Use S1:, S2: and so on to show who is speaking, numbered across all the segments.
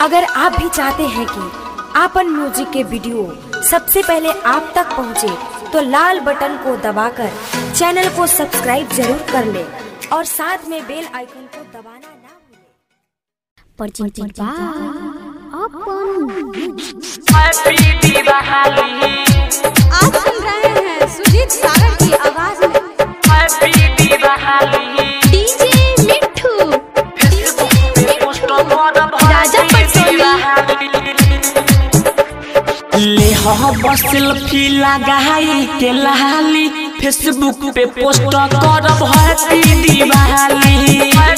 S1: अगर आप भी चाहते हैं कि आपन म्यूजिक के वीडियो सबसे पहले आप तक पहुंचे, तो लाल बटन को दबाकर चैनल को सब्सक्राइब जरूर कर ले और साथ में बेल आइकन को दबाना ना भूलें।
S2: परचिंतित बा अपन
S3: आप सुन रहे हैं सुजीत सागर की आवाज में डीजे मिठू राजा पटसोनी
S4: ले बस सेल्फी लगाई के लहाली फेसबुक पे पोस्ट करब हैप्पी दिवाली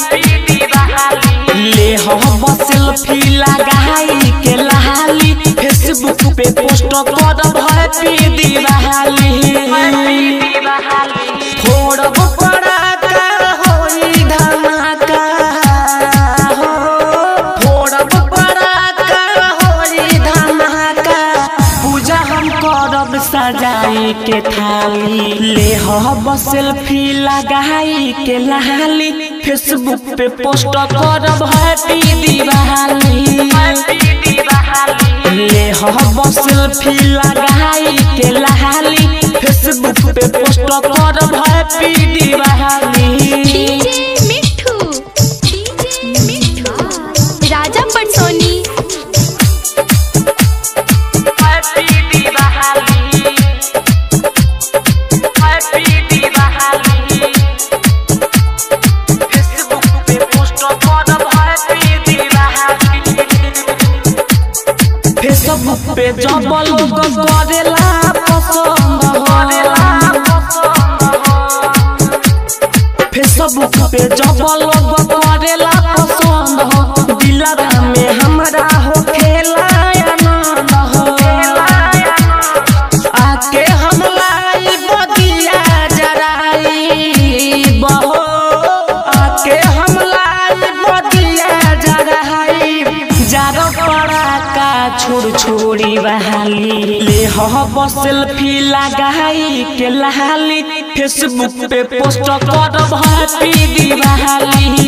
S4: ले बस सेल्फी लगाई के लहाली फेसबुक पे पोस्ट करब हैप्पी दिवाली फोड़ब पड़ाका होई धमाका हो फोड़ब पड़ाका होई धमाका पूजा हम करब सजाई के थाली ले हब सेल्फी लगाई के लहाली फेसबुक पे पोस्ट करब हैप्पी दिवाली ले हब सेल्फी लगाई के लहाली फेसबुक पे पोस्ट करब happy Diwali
S3: DJ Mithu DJ Mithu Raja Patsoni
S4: Facebook पे जब लोग करेला पसंद फेसबुक पे जब लोग करेला पसंद हो दिलरा में हमरा हो खेला आनंद हो आके हम लाई बदिया जराई बहो आके हम लाई बदिया जराई जारो पड़ा का छोड़ छोड़ी बहाली ले हो सेल्फी लगाई के लहाली फेसबुक पे पोस्ट करब हैप्पी दिवाली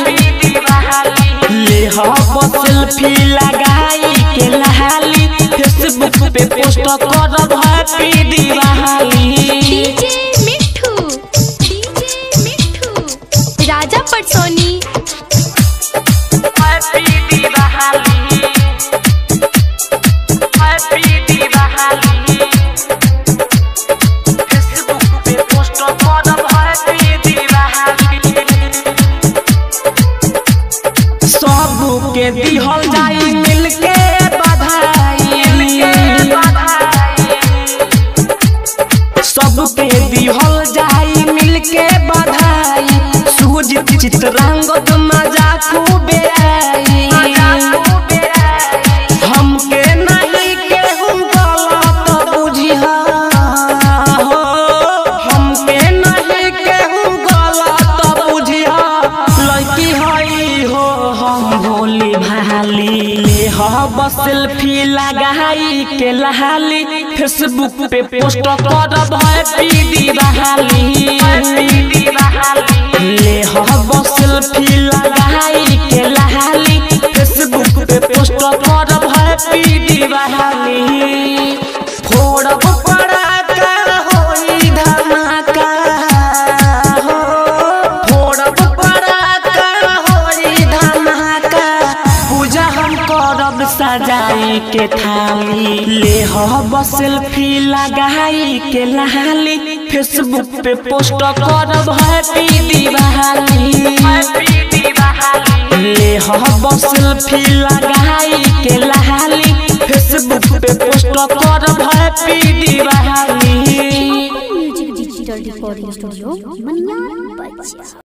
S4: ले हो सेल्फी लगाई के लहाली फेसबुक पे पोस्ट करब happy Diwali
S3: DJ Mithu DJ Mithu Raja Patsoni
S4: सबके दिहल जाई मिलके बधाई सबके दिहल जाई मिलके बधाई सूझ चित्रंगत मजा खूबे आई हमके नहीं केहू गलत बुझिहा हो हमके नहीं केहू गलत बुझिहा लड़की हई हो हम भोली भाली ले हब सेल्फी लगाई के लहाली फेसबुक पे पोस्ट करब हैप्पी दिवाली ले हब सेल्फी लगाई के लहाली फेसबुक पे पोस्ट करब हैप्पी दिवाली फोड़ब पड़ाका होई धमाका हो फोड़ब पड़ाका होई धमाका पूजा हम करब सजाई के थाली ले हब सेल्फी लगाई के लहाली फेसबुक पे पोस्ट करब हैप्पी दिवाली ले हब सेल्फी लगाई के लहाली फेसबुक पे पोस्ट करब happy Diwali
S2: music digital recording studio Maniyar बच्चा